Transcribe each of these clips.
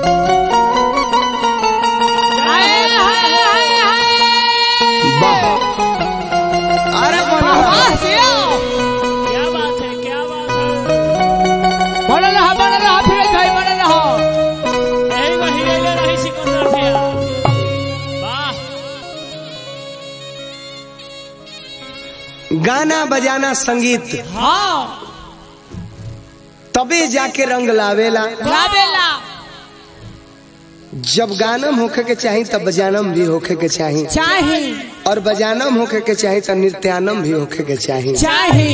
हाय हाय हाय हाय वाह अरे बोलो वाह जिया क्या बात है क्या बात है बनल रहा बनल रहा फिर भाई बनल रहा यही वही ले रही सिकंदर भैया वाह गाना बजाना संगीत हाँ तबे जाके रंग लावेला लावेला जब गानम होखे के चाही तब बजानम भी होखे के चाही चाही और बजानम होखे के चाही तो नृत्यानम भी होखे के चाही चाही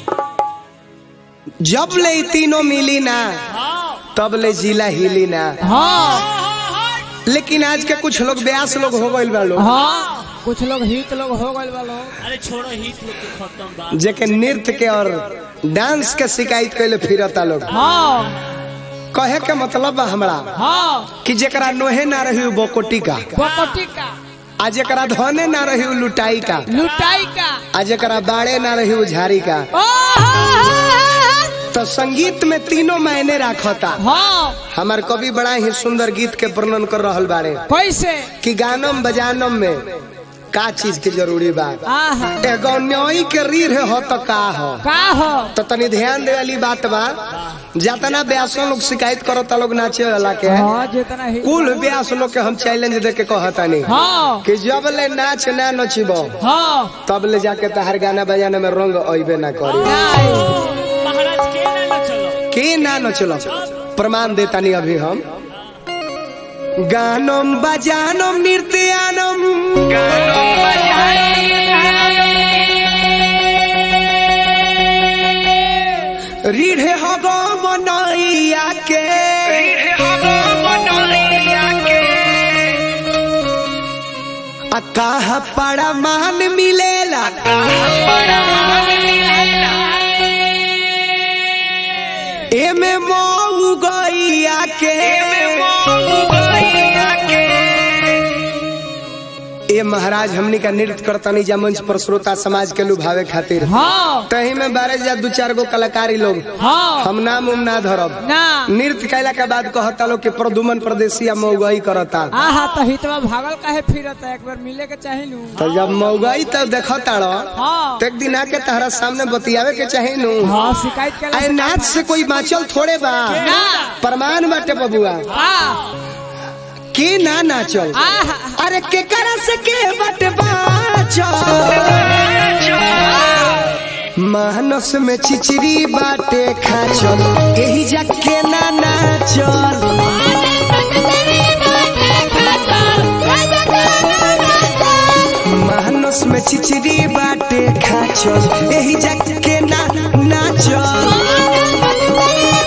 जब ले ई तीनों मिली ना तब ले जिला हिली ना हाँ लेकिन आज के कुछ लोग ब्यास लोग हो गइल बा लोग हाँ कुछ लोग हित लोग हो गए वालो अरे छोड़ो ही लोग के खत्म बात जेके नृत्य के और डांस के शिकायत कैले फिरता लोग हाँ कहे के मतलब बा हमरा हाँ कि जेकरा नोहे ना रही उ बोकोटी का बकोटी का आ जेकरा धने ना रही उ लुटाई का लुटाई का आ जेकरा बाड़े ना रही उ झाड़ी का ओ हाँ तो संगीत में तीनों मायने राखता हाँ हमार कवि बड़ा ही सुंदर गीत के वर्णन कर रहल बारे कैसे कि गानम बजानम में का चीज के जरूरी बा आहा एगो न्योई के रीढ़ हो तो का हो का हो तो तनी ध्यान दे वाली बात बा जातना ब्यासों लोग शिकायत करो ता लोग नाचे वाला के हाँ जितना ही कुल ब्यास लोग के हम चैलेंज दे के कहतानी हाँ कि जब ले नाच ना नचिबो हाँ तब ले जाके तहार गाना बजाना में रंग अइबे ना करी नहीं। महाराज के ना न चलो के ना नचलो प्रमाण देतानी अभी हम गानम बजानम नृत्यानम रीढ़े हो गो मनैया के आ कहा पड़ा मान मिलेला एमे मऊ गैया के ए महाराज हमनी का नृत्य करतनी जा मंच पर श्रोता समाज के लुभावे खातिर हाँ तही में बारह जा दू चार गो कलाकारी लोग हाँ हम नाम उम ना धरब ना नृत्य कैला के बाद कहता लोग कि प्रदुमन प्रदेशिया मऊगई करता आहा तो हितवा भागल काहे फिरत है एक बार मिले के चाहे नु तो जब मऊगई तब देखता हाँ तो एक दिन आके तहरा सामने बतियावे के चाहे नु हाँ शिकायत के अरे नाच से कोई बाँचल थोड़े बा ना। प्रमाण बाटे बबुआ हाँ के ना नाचल आहा अरे के करा से के बट बाचल मानस में चिचरी बाटे खाचल यही जाके ना नाचल मानस में चिचरी बाटे खाचल यही जाके ना नाचल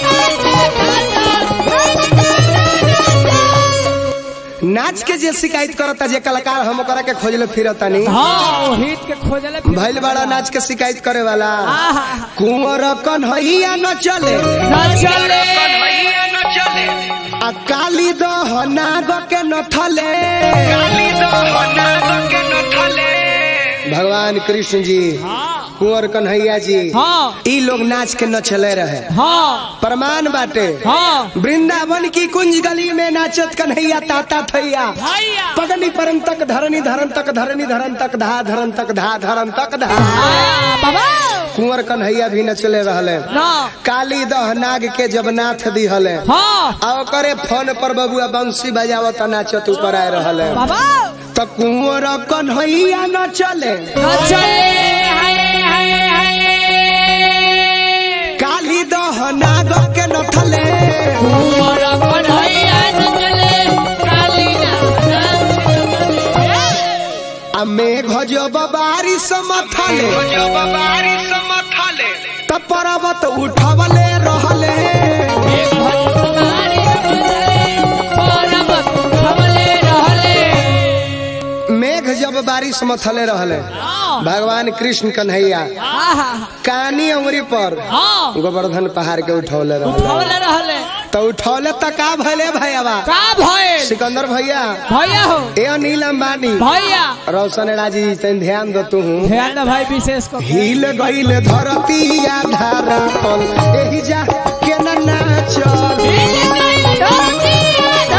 नाच के जे शिकायत करता जे कलाकार हम ओकरा के खोजले फिरता नहीं हाँ वो हित के खोजले फिर भैल बड़ा नाच के शिकायत करे वाला आहा कुंवर कन्हैया न चले ना चले आ काली दह नाग के न थले भगवान कृष्ण जी कुंवर कन्हैया जी हाँ ई लोग नाच के न चले रहे हाँ प्रमाण बाटे हाँ वृंदावन की कुंज गली में नाचत कन्हैया ताता थैया भैया पगनी परम तक धरनी धरन तक धरनी धरन तक धा धरन तक धा धरन तक धा आ, बाबा कुंवर कन्हैया भी नचले रहले ना काली दह नाग के जब नाथ दिहले हाँ आ ओकरे फोन पर बबुआ बंसी बजावत नाचत ऊपर आए रहले बाबा त कुंवर कन्हैया न चले ना चले हाय हाय हाय काली दह नाग के न थले कुंवर कन्हैया न चले काली ना आ मेघ जब बारिश मथले त पर्वत उठवले रहले मेघ जब बारिश मथले रहले भगवान कृष्ण कन्हैया कानी उंगरी पर गोवर्धन पहाड़ के उठौले रहले तो उठौले त का भले भैया सिकंदर भैया भैया हो ए अनिल अंबानी भैया रोशन राजी तन ध्यान दो तू ध्यान दे भाई विशेष को हिल गईल धरती आधारा पल एही जा के न नाचल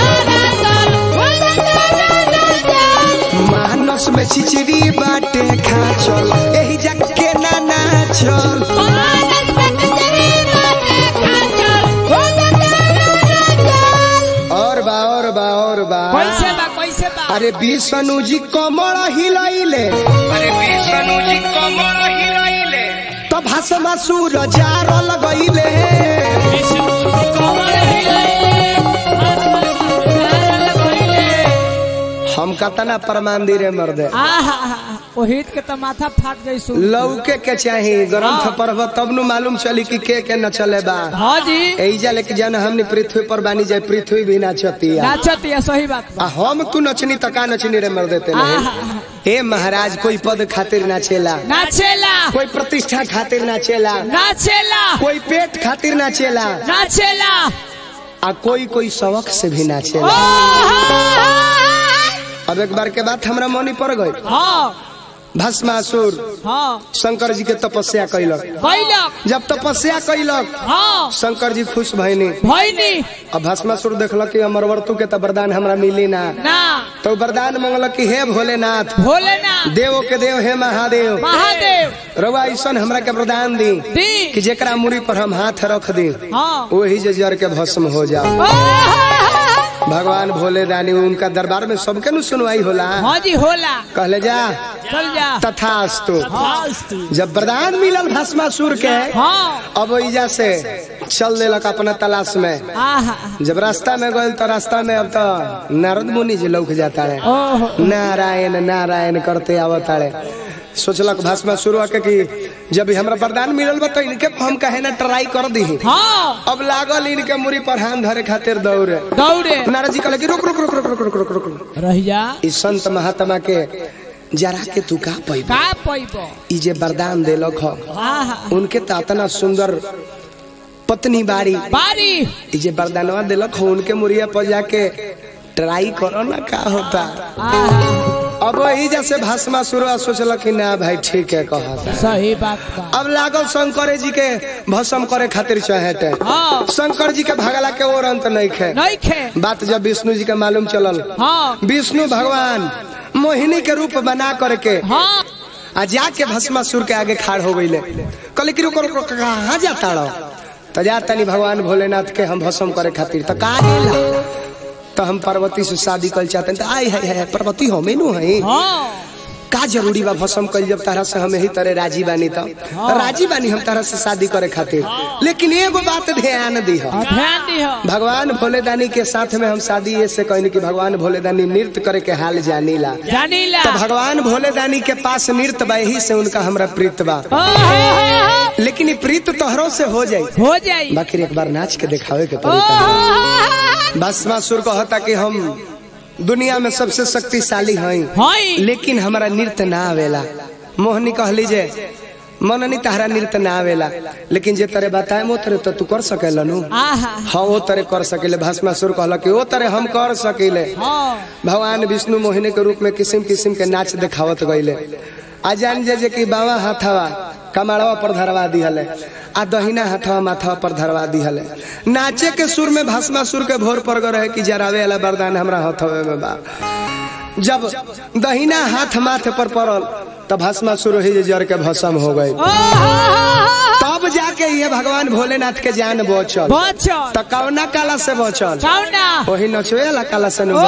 बा और बा कैसे बा कैसे बा अरे विष्णु जी कमर हिलाइले अरे विष्णु जी कमर हिलाइले तो भाषमा सूर जार लगैले कमर हिलाइले हम कतना प्रमाण दी रे मर्दे आहा ओहित के तो माथा फाट गई सु लौके के चाही ग्रंथ पढ़ब तब नु मालूम चली कि के के न चले बा हाँ जी एजा लेके जान हमने पृथ्वी पर बानी जाए पृथ्वी भी नाचती है नाचत है सही बात बा आ हम तू नचनी त का नचनी रे मर देते नहीं आहा, हे महाराज कोई पद खातिर नाचेला नाचेला कोई प्रतिष्ठा खातिर नाचेला नाचेला कोई पेट खातिर नाचेला नाचेला आ कोई कोई शौक से भी नाचेला अब एक बार के बात हमरा मनी पड़ गई हाँ भस्मासुर हाँ शंकर जी के तपस्या कैलक कैलक जब तपस्या कैलक हाँ शंकर जी खुश भइनी भैनी अब भस्मासुर देखलक कि अमरवर्तु के त वरदान हमरा मिली ना ना तो वरदान मंगलक कि हे भोलेनाथ भोलेनाथ देवो के देव हे महादेव महादेव रउआ ऐसन हमरा के वरदान दी दी कि जेकरा मुड़ी पर हम हाथ रख दी हाँ वही जे जर के भस्म हो जाओ आहा, भगवान भोले दानी उनका दरबार में सबके नु सुनवाई होला हाँ जी होला कहले जा चल जा तथास्तु हाँ जब वरदान मिलल भस्मासुर के हाँ अब ओइजा से चल देलक अपना तलाश में आहा जब रास्ता में गए तो रास्ता में अब तो नारद मुनि जी लौक जाता है ओहो नारायण नारायण करते आवता है सोचलक भाषमा शुरू आके कि जब ही हमरा वरदान मिलल बा तो इनके हम कहे ना ट्राई कर दी हाँ अब लागल इनके मुरी पर हाथ धरे खातिर दौड़े दौड़े नारद जी कहले कि रुक रुक रुक रुक रुक रुक रुक रुक रुक रह जा ई संत महात्मा के जरा के तू का पैब का पैबो ई जे वरदान देलक ह आहा उनके तो इतना सुंदर पत्नी बाड़ी बारी ई जे वरदानवा देलक ह उनके मुरिया पर जाके ट्राई करो ना का होता आहा अब वही जैसे भाषमा शुरू सोचलक कि ना भाई ठीक है कहता सही बात बा अब लागल शंकर जी के भस्म करे खातिर चाहते हाँ शंकर जी के भगला के और अंत नहीं खे नहीं खे बात जब विष्णु जी के मालूम चलल हाँ विष्णु भगवान मोहिनी के रूप बना करके हाँ आ जाके भस्मासुर के आगे खाड़ हो गईले कहले कि रुको रुको कहाँ जाता रहो तो जा तनी भगवान भोलेनाथ के हम भस्म करे खातिर तो कहा गेला तो हम पार्वती से शादी कर चाहते हैं तो आई है, है, है पार्वती हमें नु है हाँ का जरूरी बा भस्म कल जब तारा से हम यही तरह राजी बानी तो राजी बानी हम तारा से शादी करे खातिर लेकिन एगो बात ध्यान दी हाँ, ध्यान दिहो भगवान भोलेदानी के साथ में हम शादी ऐसे कहनी कि भगवान भोलेदानी नृत्य करे के हाल जानीला जानीला तो भगवान भोलेदानी के पास नृत्य बा यही से उनका हमरा प्रीत बा आहा, लेकिन ई प्रीत तोहरों से हो जाई हो जाई बाकी एक बार नाच के दिखावे के तरीका आहा, भस्मासुर कहता कि हम दुनिया में सबसे शक्तिशाली हई हई लेकिन हमारा नृत्य ना आवेला मोहनी कहली जे मननी तहरा नृत्य ना आवेला लेकिन जे तरे बताए वो तरे तो तू कर सकेला नु आहा हाँ वो तरे कर सकेले भस्मासुर कहला कि वो तरे हम कर सकेले हाँ भगवान विष्णु मोहिनी के रूप में किस्म किस्म के नाच दिखावत गईले आ जान जे जे कि बावा हाथवा कमाड़वा पर धरवा दिहले आ दहिना हाथवा माथवा पर धरवा दिहले नाचे के सुर में भस्मासुर के भोर पर रहे कि जरावे वाला वरदान हमरा हथवे में बा जब दहिना हाथ माथे पर पड़ल तब भस्मासुर ही जे जर के भस्म हो गई आहा, तब जाके ये भगवान भोलेनाथ के जान बचल बचल त कौना काला से बचल कौना वही नचवे वाला काला से न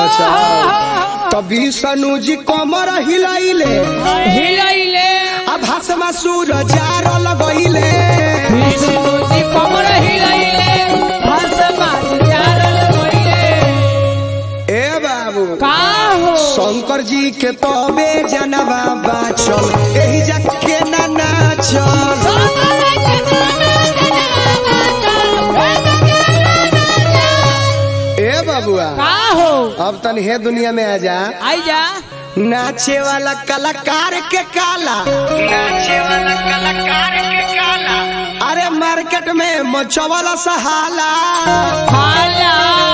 बचल तब विष्णु जी कमर हिलाइले हिलैले आ भस्मा सूर जार लगैले विष्णुजी कमर हिलैले भस्मा चारल गइले ए बाबू का हो शंकर जी के तबे जनवा बाचल एही जाके ना नाचल ए बाबुआ का हो अब तन हे दुनिया में आ जा आई जा नाचे वाला कलाकार के काला नाचे वाला कलाकार के काला अरे मार्केट में मचवाला सहाला हाला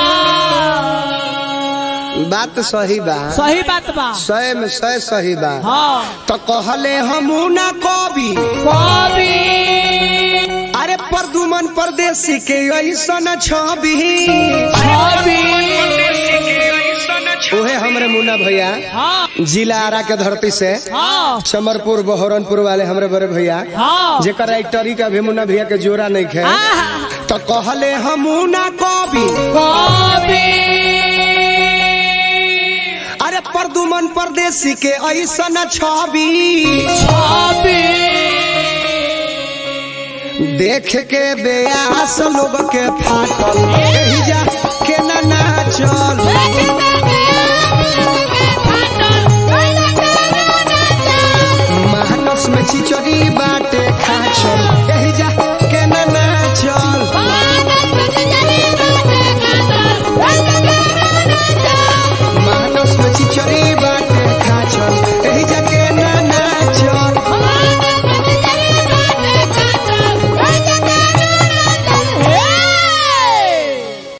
बात सही बा सही बात बा सय में सय सही बा हाँ तो कहले हमू ना कवि कवि अरे परदुमन परदेसी के ऐसन छवि छवि उहे हमरे मुन्ना भैया हाँ जिला आरा के धरती से हाँ चमरपुर बहरनपुर वाले हमरे बड़े भैया हाँ जेकर राइटरी का भी मुन्ना भैया के जोरा नहीं खे आहा, तो कहले हमू ना कवि कवि परदेसी के ऐसन छवि देख के बेयास लोग के फाटल एही जा